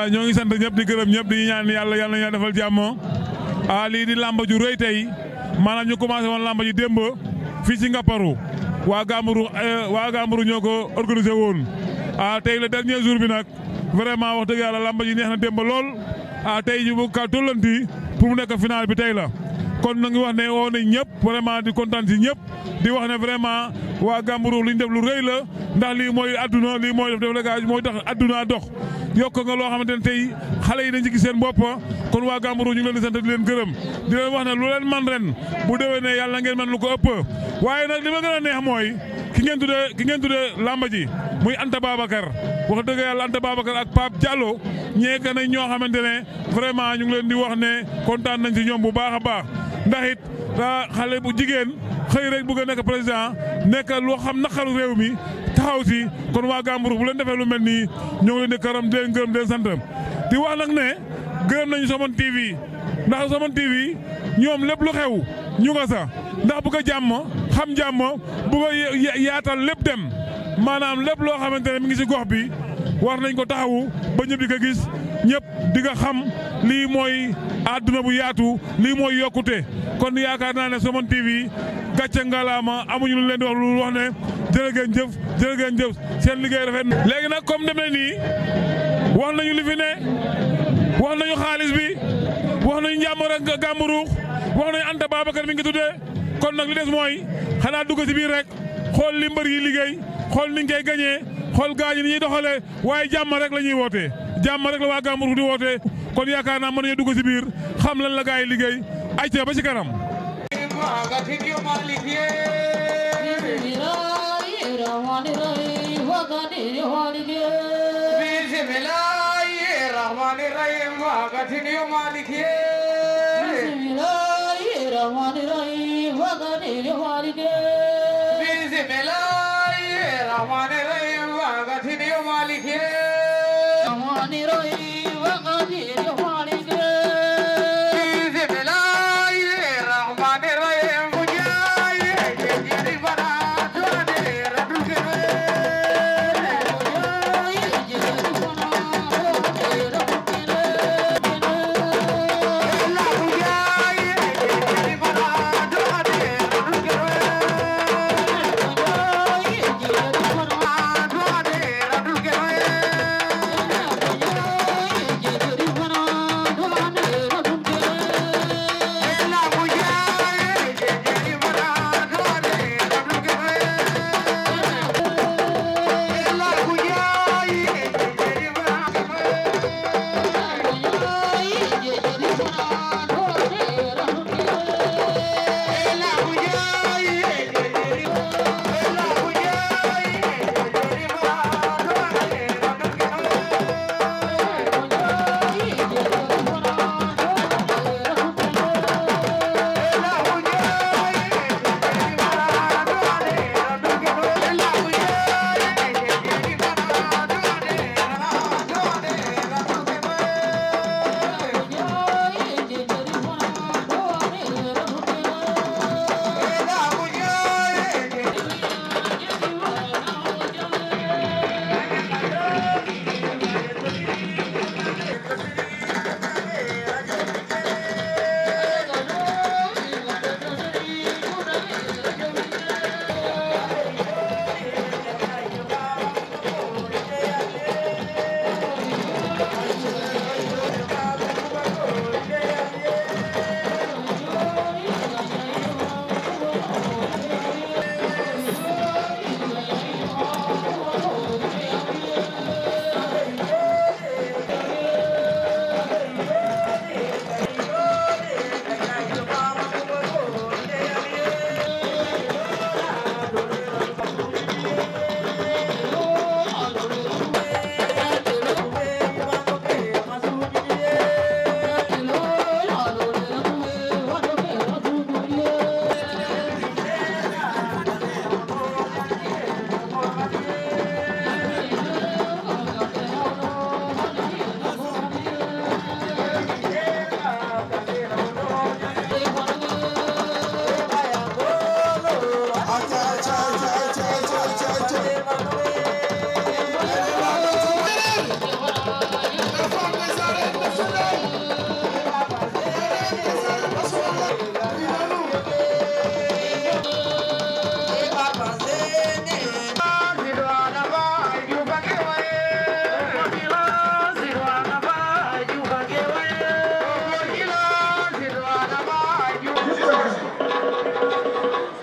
ñoo ngi sant ñëpp di gërëm ñëpp di ñaan yàlla yàlla na defal jàmm ah lii di làmb ju rëy tey maanaam ñu commencé woon làmb ji démb fii ci Ngaparou waa Gamburu waa Gamburu ñoo ko organisé woon ah tey le dernier jour bi nag vraiment wax dëgg yàlla làmb ji neex na démb lool ah tey ñu bëgg ka tollanti pour mu nekk final bi tey la. kon na ngi wax ne woo nañ ñëpp vraiment di kontaan si ñëpp di wax ne vraiment waa Gamburu li ñu def lu rëy la ndax lii mooy adduna lii mooy def délégation mooy tax adduna dox yokk nga loo xamante ne tey xale yi dañ ci gis seen bopp kon waa Gamburu ñu ngi leen di sant di leen gërëm di leen wax ne lu leen man ren bu déwee ne yàlla ngeen man lu ko ëpp waaye nag li ma gën a neex mooy ki ngeen tuddee ki ngeen tuddee lamba ji muy Anta Babacar wax dëgg yàlla Anta Babacar ak Pape Diallo ñeek nañ ñoo xamante ne vraiment ñu ngi leen di wax ne kontaan nañ ci ñoom bu baax a baax ndax it xale bu jigéen xëy rek bëgg a nekk président nekk loo xam naqaru réew mi taxaw si kon waa Gamburu bu leen defee lu mel nii ñoo ngi leen di karam di leen gërëm di leen sant di wax nag ne gërëm nañu Somone TV ndax Somone TV ñoom lépp lu xew ñu nga sa ndax bëgg a jàmm xam jàmm bëgg a yaatal lépp dem maanaam lépp loo xamante ne mi ngi si gox bi war nañ ko taxawu ba ñëpp di ko gis ñëpp di nga xam lii mooy àdduna bu yaatu lii mooy yokkute kon yaakaar naa ne Somone TV gàcce ngalaama amuñu lu leen di wax lu wax ne jërë ngeen jëf jërë ngeen jëf seen liggéey rafet na. léegi nag comme demee nii wax nañu li fi ne wax nañu xaalis bi wax nañu njàmbur ak gàmburuux wax nañu Anta Babacar mi ngi tuddee kon nag li des mooy xanaa dugg si biir rek xool li mbër yi liggéey xool niñ koy gañee xool gaañu ni ñuy doxalee waaye jàmm rek la ñuy wootee jàmm rek la waa gàmburuux di wootee kon yaakaar naa mën nañu dugg si biir xam lan la gaa yi liggéey ay ca ba ci kanam. Thank you.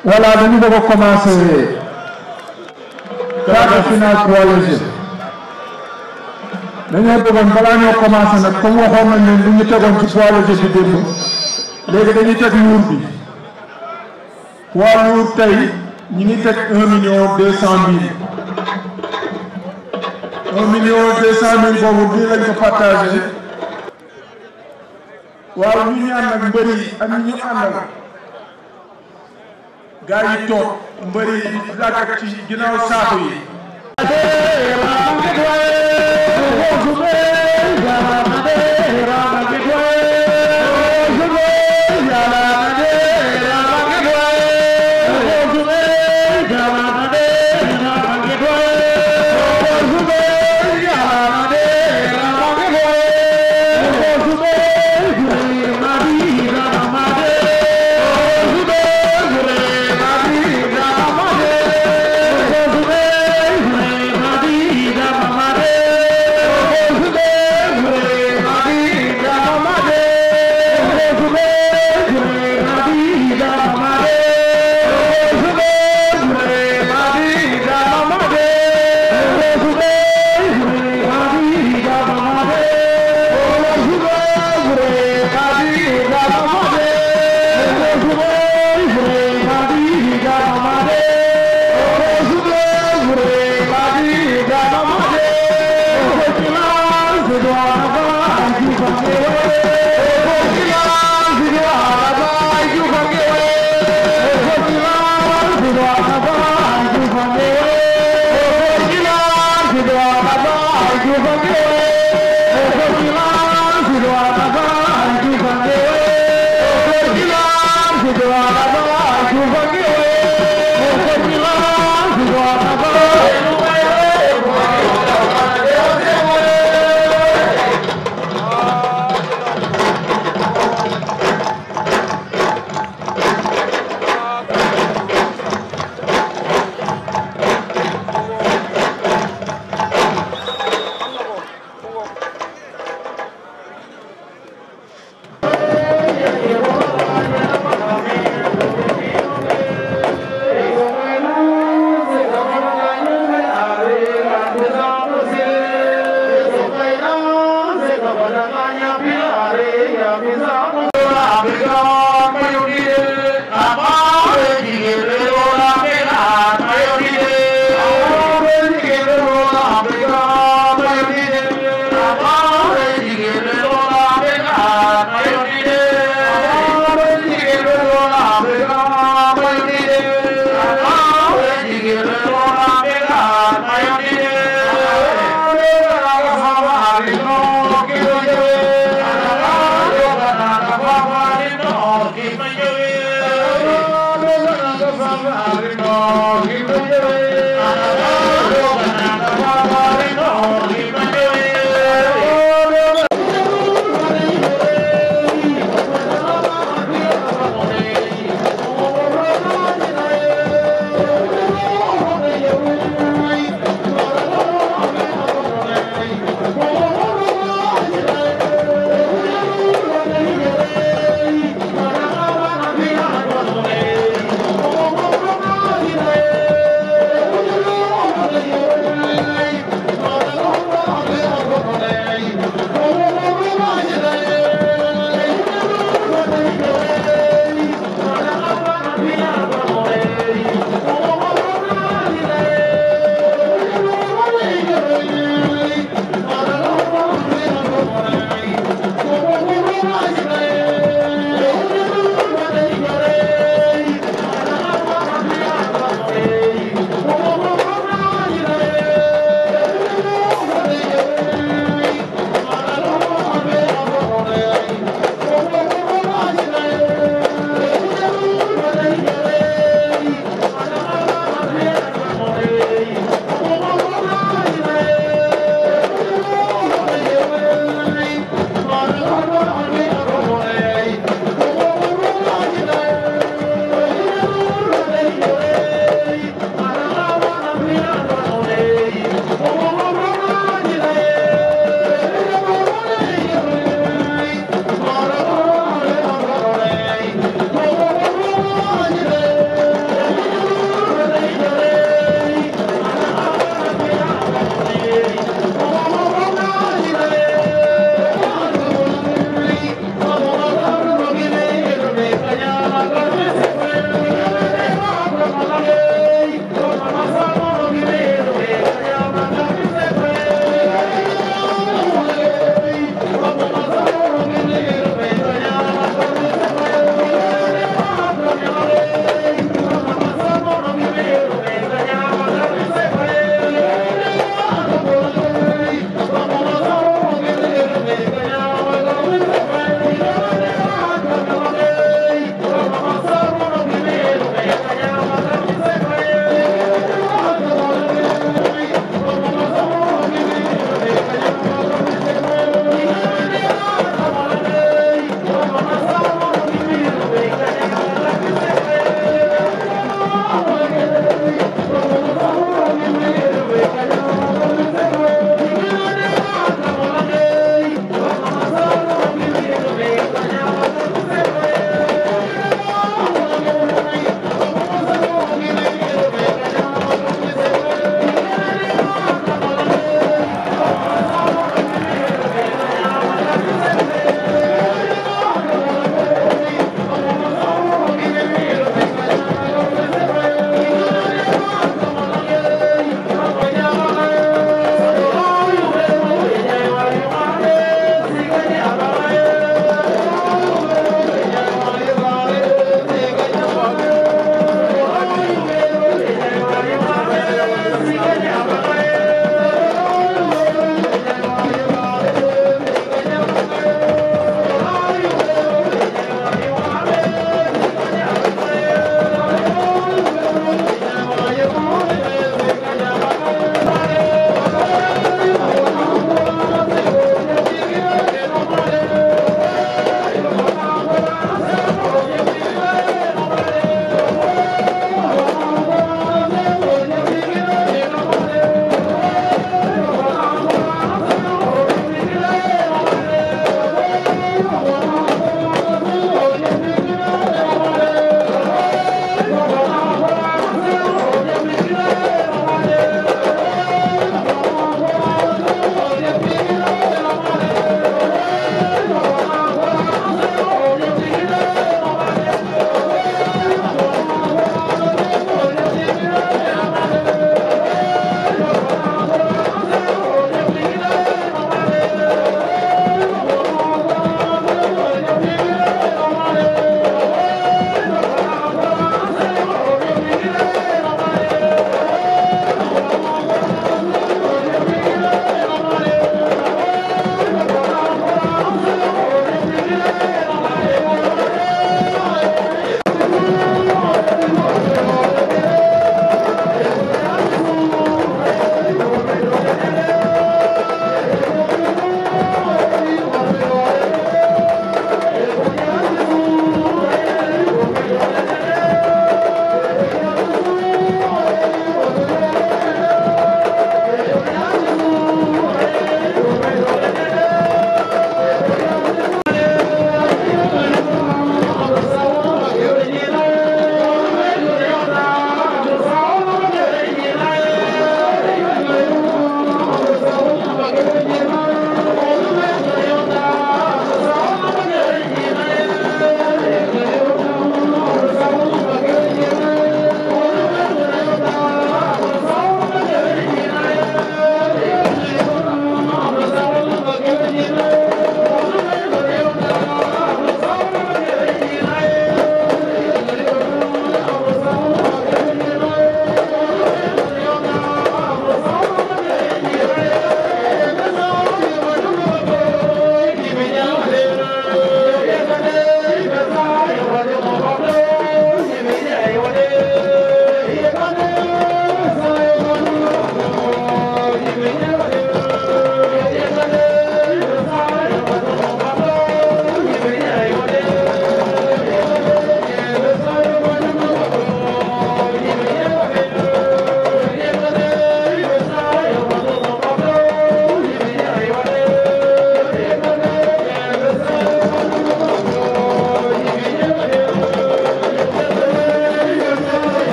voilà dañu bëgg a commencer quart de finale poids léger dañoo bëggoon balaa ñoo commencer nag comme waxoon nañ leen lu ñu tegoon ci poids léger bi démb léegi dañuy teg luur bi poids lourd tey ñi ngi teg un million deux cent mille un million deux cent mille boobu bii lañ ko partagé waaw ñu ñaan nag mbër yi ak ñi ñu àndal gaa yi toog mbër yi làkkat ci ginnaaw saako yi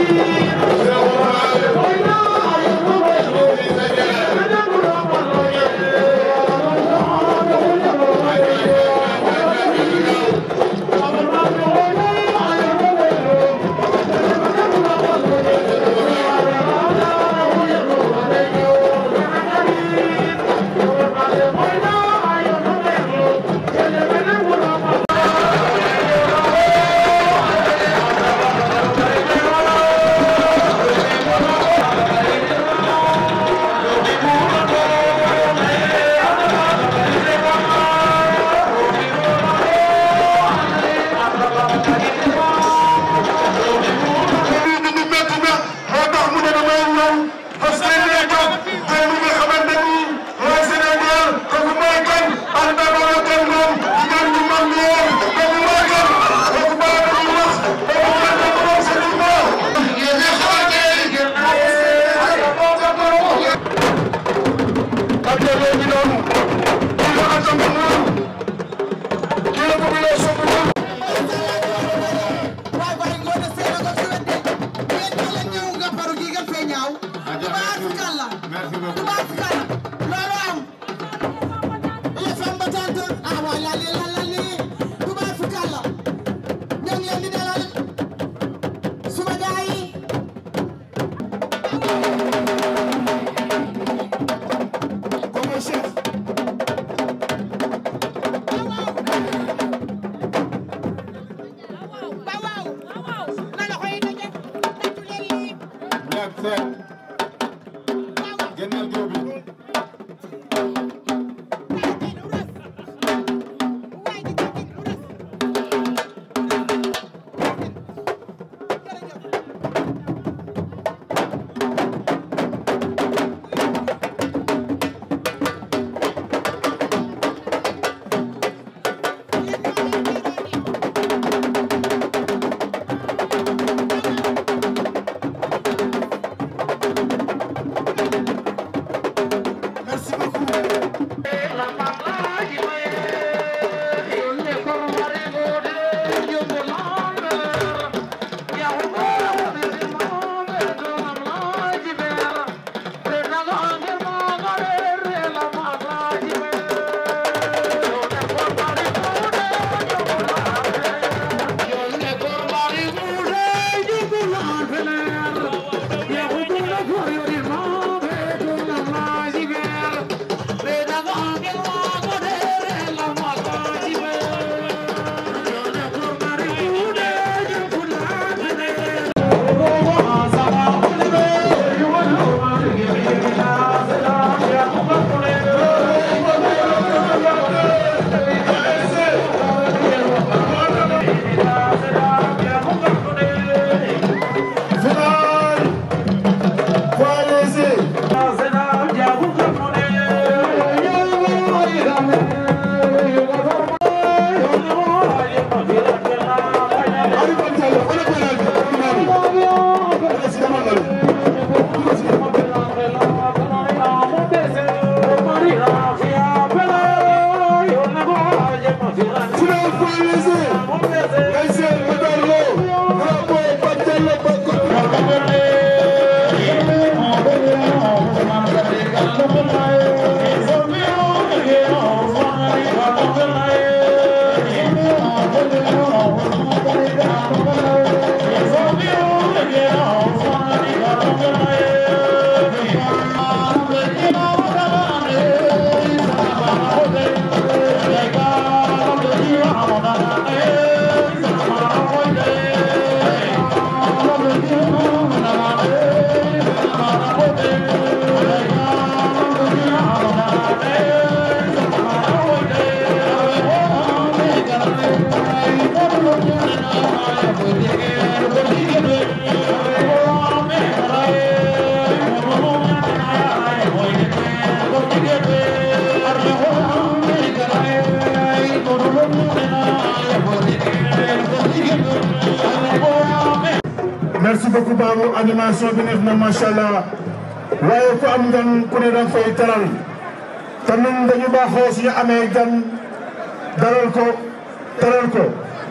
merci beaucoup Babou animation bi neex na macha allah waaye ku am gan ku ne danga fay teral te ñun dañu baaxoo suñu amee gan dalal ko teral ko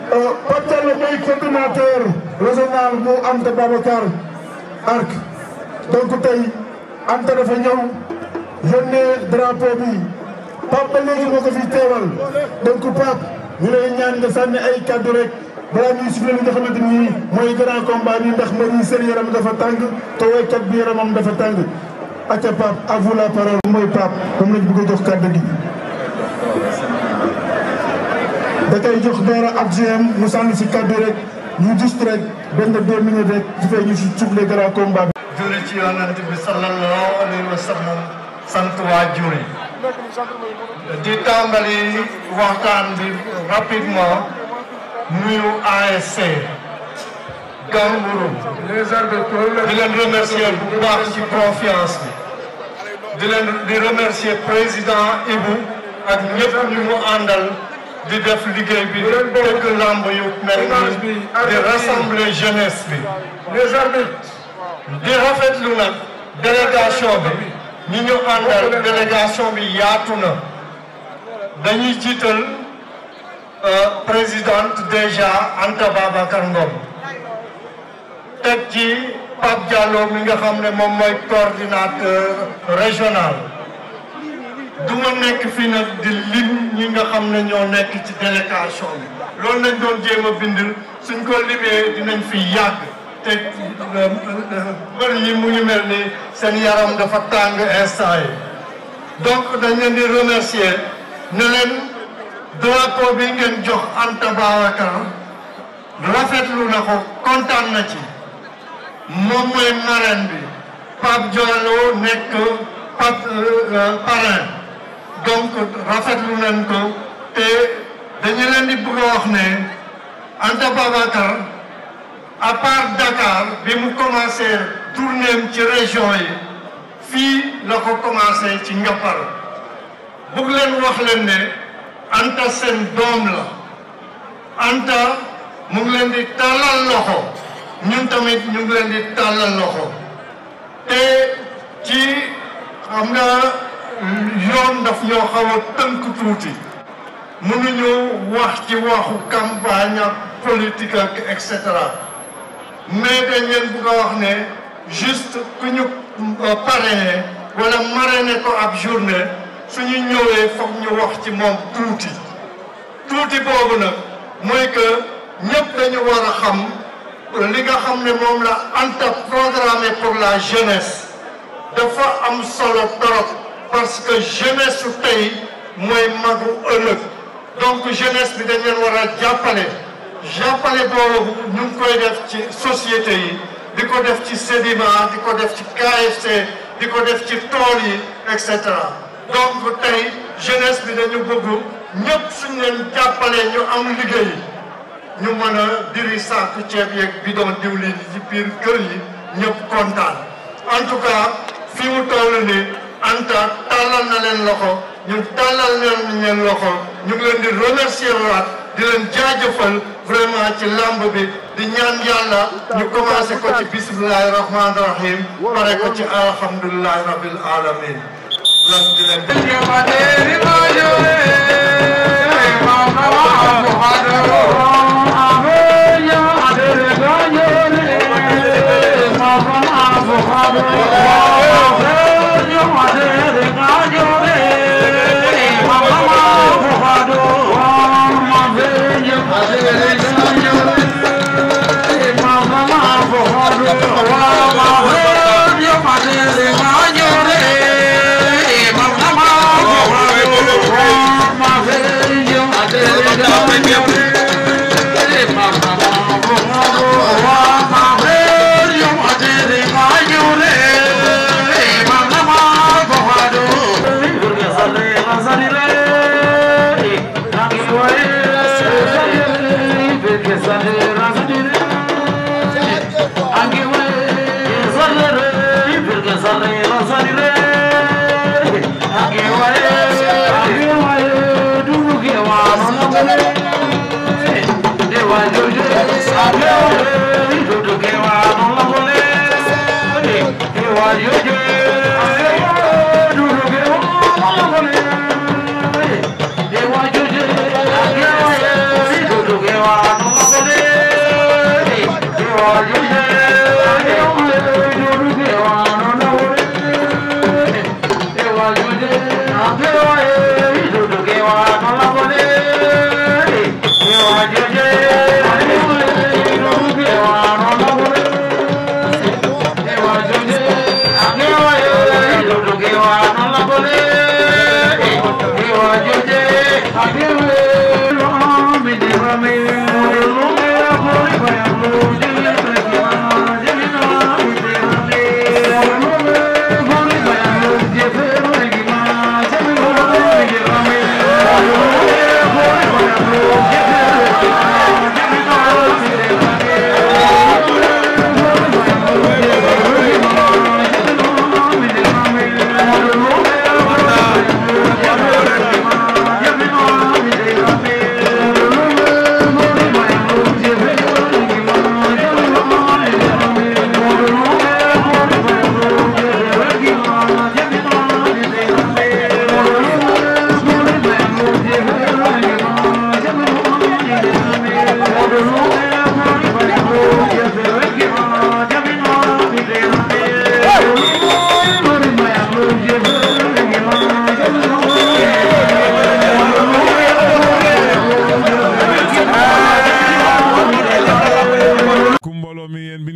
Patel mooy coordinateur régional bu Anta Babacar Arc donc tey Anta dafa ñëw yónnee drapeau bi Pape ba léegi moo ko fi teewal donc Pape ñu lay ñaan nga sànni ay kaddu rek balaa ñuy siffler li nga xamante ni mooy grand combat bi ndax mbir yi seen yaram dafa tàng te woykat bi yaramam dafa tàng acca Pape à vous la parole mooy Pape moom lañ bëgg a jox kaddu gi. da koy jox dara ak GM mu sànni si kaddu rek ñu juste rek benn deux minutes rek su fee ñu si siffler grand combat bi. julli ci yonent bi sallallahu alayhi wa sallam sant waa juri di tàmbali waxtaan bi rapidement nuyu ASC Gambourou di leen remercier bu baax ci confiance bi di leen di remercier président Ibou ak ñëpp ñu mu àndal di def liggéey bi di tëgg lamb yu mel ni di rassembler jeunesse bi di rafetlu nag délégation bi ñi ñu àndal délégation bi yaatu na dañuy jiital présidente déjà Anta Babacar Ngom teg ci Pape Diallo mi nga xam ne moom mooy coordinateur régional du ma nekk fii nag di lim ñi nga xam ne ñoo nekk ci délégation bi loolu lañ doon jéem a bind suñ ko limee dinañ fi yàgg te mbër yi mu ngi mel ni seen yaram dafa tàng instant yi donc dañ leen di remercier ne leen drapeau bi ngeen jox Anta Babacar rafetlu na ko kontaan na ci moom mooy marraine bi Pape Diallo nekk Pape parrain donc rafetlu nañ ko te dañu leen di bëgg a wax ne Anta Babacar à part Dakar bi mu commencé tournéem ci région yi fii la ko commencé ci Ngappar bëgg leen wax leen ne Anta seen doom la Anta mu ngi leen di tàllal loxo ñun tamit ñu ngi leen di tàllal loxo te ci xam nga yoon daf ñoo xaw a tënk tuuti mënuñu wax ci waxu campagne ak politique ak et cetera mais dañ leen bëgg a wax ne juste ku ñu parrainé wala marraine ko ab journée suñu ñëwee foog ñu wax ci moom tuuti tuuti boobu nag mooy que ñëpp dañu war a xam li nga xam ne moom la Anta programmé pour la jeunesse dafa am solo trop parce que jeunesse su tey mooy magu ëllëg donc jeunesse bi dañ leen war a jàppale jàppale boobu ñu ngi koy def ci société yi di ko def ci sédiment di ko def ci KFC di ko def ci tool yi et cetera donc tey jeunesse bi dañu bëgg ñëpp suñ leen jàppalee ñu am liggéey ñu mën a diri saaku ceeb yeeg bidon diwlin yi ci biir kër yi ñëpp kontaan en tout cas fi mu toll ni Anta tàllal na leen loxo ñu tàllal leen leen loxo ñu ngi leen di remercier waat di leen jaajëfal vraiment ci lamb bi di ñaan yàlla ñu commencé ko ci bismillahi rahmaani rahim pare ko ci alhamdulilahi rabbil alamin lan di leen Thank you.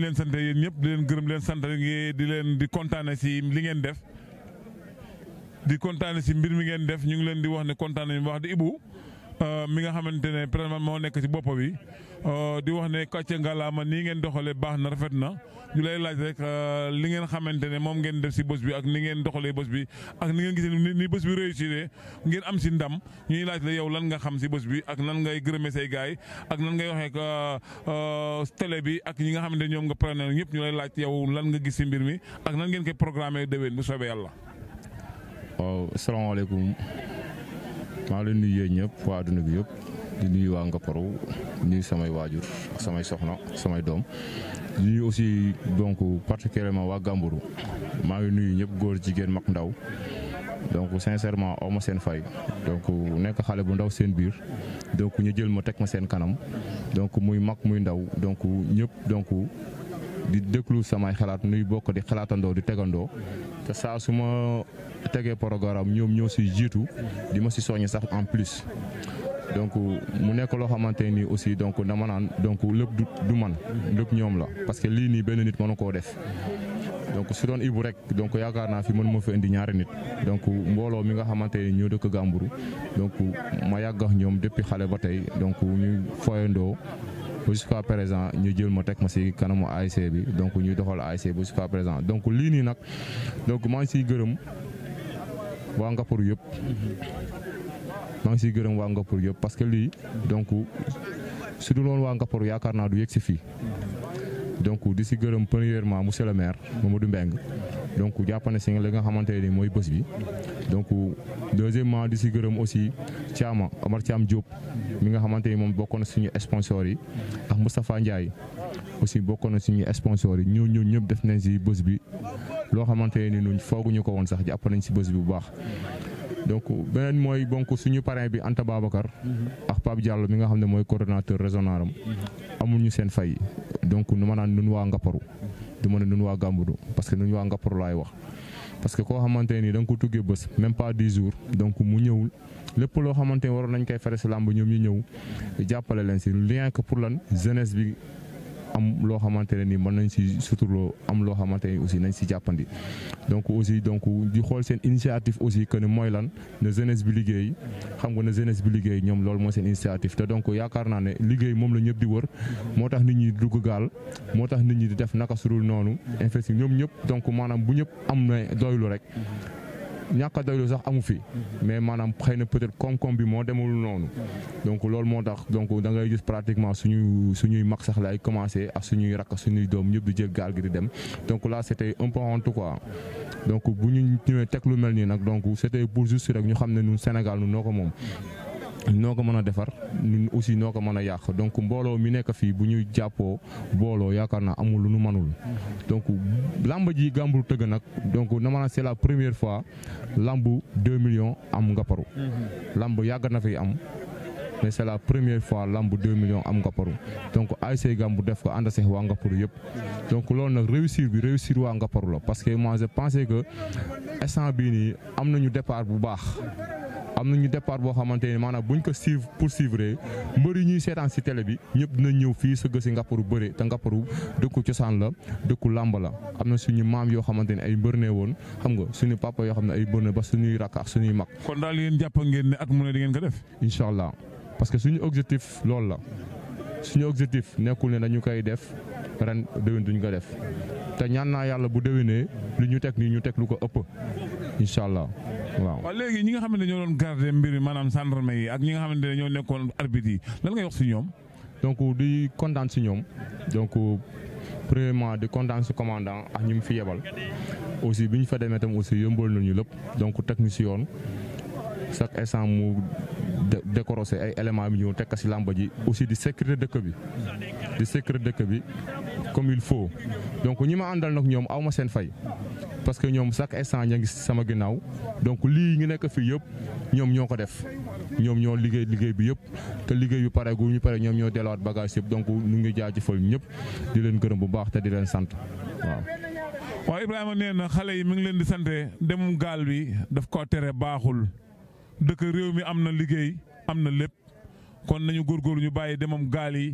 leen sant yéen ñëpp di leen gërëm leen sant di leen di kontaane si li ngeen def di kontaane si mbir mi ngeen def ñu ngi leen di wax ne kontaan nañu wax di Ibou mi nga xamante ne président moo nekk ci bopp bi di wax ne kàcce ngalaama nii ngeen doxalee baax na rafet na ñu lay laaj rek li ngeen xamante ne moom ngeen def ci bés bi ak ni ngeen doxalee bés bi ak ni ngeen gisee ni bés bi réussir ngeen am ci ndam ñuy laaj la yow lan nga xam ci bés bi ak nan ngay gërëmee say gaay ak nan ngay waxee télé bi ak ñi nga xamante ne ñoom nga preneur ñëpp ñu lay laaj yow lan nga gis ci mbir mi ak nan ngeen koy programmer déwén bu soobee yàlla. waaw asalaamaaleykum maa ngi leen nuyu yéen ñëpp waa adduna bi yëpp di nuyu waa Ngaparou nuyu samay waajur samay soxna samay doom di nuyu aussi donc particulièrement waa Gàmburu maa ngi nuyu ñëpp góor jigéen mag ndaw donc sincèrement aw ma seen fay donc nekk xale bu ndaw seen biir donc ñu jël ma teg ma seen kanam donc muy mag muy ndaw donc ñëpp donc di déglu samay xalaat nuy bokk di xalaatandoo di tegandoo te saa su ma tegee programme ñoom ñoo si jiitu di ma si soññ sax en plus donc mu nekk loo xamante nii aussi donc dama naan donc lépp du man lépp ñoom la parce que lii nii benn nit mënu koo def donc su doon Ibou rek donc yaakaar naa fi mën ma fa indi ñaari nit donc mbooloo mi nga xamante ni ñoo dëkk Gàmburu donc ma yàgg ak ñoom depuis xale ba tey donc ñu foyandoo ba jusqu'à présent ñu jël ma teg ma si kanamu ASC bi donc ñuy doxal ASC ba jusqu'à présent donc lii nii nag donc maa ngi siy gërëm waa Ngaparou yëpp maa ngi siy gërëm waa Ngaparou yëpp parce que lii donc su dul woon waa Ngaparou yaakaar naa du yegg si fii donc di si gërëm premièrement monsieur le maire Mamadou Mbeng donc jàppane si li nga xamante ne mooy bés bi donc deuxièmement di si gërëm aussi Thiama Amar Thiam Diop mi nga xamante ni moom bokk na suñu sponsors yi ak Moustapha Ndiaye aussi bokk na suñu sponsors yi ñoo ñoo ñëpp def nañ si bés bi loo xamante ni ñun fooguñu ko woon sax jàpp nañ si bés bi bu baax donc beneen mooy donc suñu parrain bi Anta Babacar ak Pape Diallo mi nga xam ne mooy coordonnateur régional am amuñu seen fay donc nu ma naan nun waa Ngaparou du ma ne nun waa Gàmburu parce que nun waa Ngaparou laay wax parce que koo xamante nii da nga ko tuggee bés même pas dix jours donc mu ñëwul lépp loo xamante ni waroon nañ koy fere si làmb ñoom ñu ñëw jàppale leen si rien que pour lan jeunesse bi am loo xamante ne ni mën nañ si suturloo am loo xamante ni aussi nañ si jàppandi donc aussi donc di xool seen initiative aussi que ne mooy lan na jeunesse bi liggéey xam nga na jeunesse bi liggéey ñoom loolu mooy seen initiative te donc yaakaar naa ne liggéey moom la ñëpp di wër moo tax nit ñi dugg gaal moo tax nit ñi di def naka surul noonu investi ñoom ñëpp donc maanaam bu ñëpp am na doylu rek ñàkk a doylu sax amu fi mais maanaam xëy na peut-être koom-koom bi moo demul noonu donc loolu moo tax donc da ngay gis pratiquement suñu suñuy mag sax lay commencé ak suñuy rakk suñuy doom ñëpp di jël gaal gi di dem donc là c'était un peu honte quoi donc bu ñu ñëwee teg lu mel nii nag donc c'était pour juste rek ñu xam ne ñun Sénégal ñun noo ko moom noo ko mën a defar ñun aussi noo ko mën a yàq donc mbooloo mi nekk fii bu ñu jàppoo booloo yaakaar naa amul lu nu manul donc lamb ji Gàmburu tëgg nag donc na ma c'est la première fois lamb 2 millions am Ngaparou lamb yàgg na fi am mais c'est la première fois lamb 2 millions am Ngaparou donc ASC Gàmburu def ko ànd seex waa Ngaparou yëpp donc loolu nag réussir bi réussir waa Ngaparou la parce que moi je pensais que instant bii nii am nañu départ bu baax am nañu départ boo xamante ne maanaam buñ ko suivre poursuivre mbër yi ñuy seetaan si télé bi ñëpp dinañ ñëw fii sëgg si Ngaparou bëre te Ngaparou dëkku cosaan la dëkku làmb la am na suñu maam yoo xamante ne ay mbër ne woon xam nga suñu papa yoo xam ne ay mbër ne ba suñuy rakk ak suñuy mag. kon daal yéen jàpp ngeen ne at mu ne di ngeen ko def. incha allah parce que suñu objectif loolu la suñu objectif nekkul ne dañu koy def ren déwén duñ ko def te ñaan naa yàlla bu déwénee lu ñu teg nii ñu teg lu ko ëpp incha allah. waaw waaw léegi ñi nga xamante ne ñoo doon garder mbir mi maanaam gendarme yi ak ñi nga xamante ne ñoo nekkoon arbitre yi lan ngay wax si ñoom. donc di kontaan si ñoom donc premièrement di kontaan si commandant ak ñi mu fi yebal aussi bi ñu fa demee tam aussi yëmbal nañu lépp donc teg ñu si yoon chaque instant mu décorosé ay éléments bi ñëw teg ko si làmba ji aussi di sécurité dëkk bi di sécurité dëkk bi comme il faut donc ñi ma àndal nag ñoom aw ma seen fay. parce que ñoom chaque instant ña ngi sama ginnaaw donc lii ñu nekk fii yëpp ñoom ñoo ko def ñoom ñoo liggéey liggéey bi yëpp te liggéey bi pare gu ñu pare ñoom ñoo delluwaat bagage yëpp donc ñu ngi jaajëfal ñëpp di leen gërëm bu baax te di leen sant waaw. waaw Ibrahima nee na xale yi mi ngi leen di sante dem gaal bi daf ko tere baaxul dëkk réew mi am na liggéey am na lépp kon nañu góorgóorlu ñu bàyyi demam gaal yi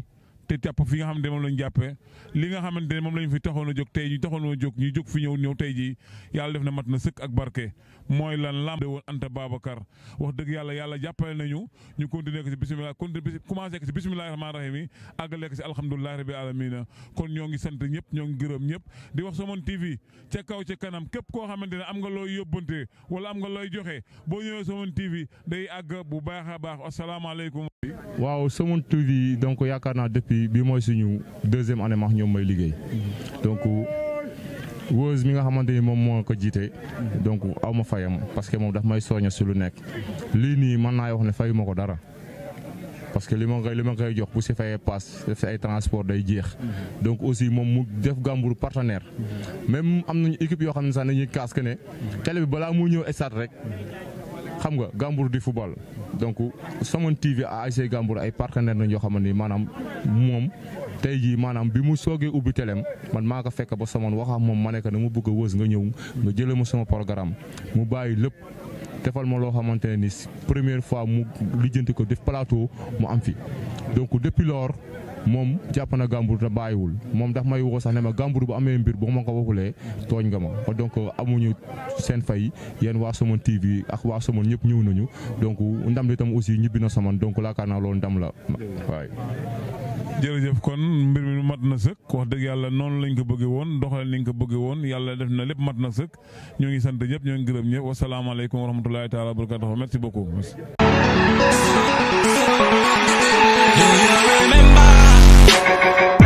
te jàpp fi nga xamante ne moom lañ jàppee li nga xamante ne moom lañ fi taxoon a jóg tey ñu taxoon a jóg ñu jóg fi ñëw ñëw tey jii yàlla def na mat na sëkk ak barke mooy lan lamb de woon Anta Babacar wax dëgg yàlla yàlla jàppale nañu ñu continuer ko si bisimilah continuer commencé ko si bisimilahi rahmaani rahim yi àggale ko si alhamdulilahi rabbi alamina kon ñoo ngi sant ñëpp ñoo ngi gërëm ñëpp di wax Somone TV ca kaw ca kanam képp koo xamante ne am nga looy yóbbante wala am nga looy joxe boo ñëwee Somone TV day àgg bu baax a baax asalaamaaleykum. waaw Somone TV donc yaakaar naa depuis bi mooy suñu deuxième année max ñoom may liggéey donc Weuze mi nga xamante ni moom moo ko jiite donc aw ma fayam parce que moom daf may soñña si lu nekk lii nii mën naa wax ne fayu ma ko dara parce que li ma koy li ma koy jox bu si fayee paas def si ay transport day jeex donc aussi moom mu def Gambour partenaire même am nañu équipe yoo xam ne sax dañuy kaas que ne télé bi balaa mu ñëw stade rek xam nga Gambour di football donc Somone TV ASC Gambour ay partenaire nañ yoo xamante ni maanaam moom tey jii maanaam bi mu soogee ubbi teleem man maa ko fekk ba Somone wax ak moom ma ne ko dama bëgg a wës nga ñëw nga jëlee ma sama programme mu bàyyi lépp defal ma loo xamante ne ni première fois mu lijjanti ko def plateau mu am fi donc depuis lors moom jàpp na Gambour te bàyyiwul moom daf may woo sax ne ma Gambour bu amee mbir boo ma ko waxulee tooñ nga ma donc amuñu seen fay yéen waa Somone TV ak waa Somone ñëpp ñëw nañu donc ndam li tam aussi ñibbi na Somone donc laakaar naa loolu ndam la waay. jërëjëf kon mbir mi mat na sëkk wax dëgg yàlla noonu lañ ko bëggee woon doxalin lañ ko bëggee woon yàlla def na lépp mat na sëkk ñoo ngi sant ñëpp ñoo ngi gërëm ñëpp wasalaamaaleykum wa rahmatulahi taala wa barakatuh merci beaucoup. Do you remember?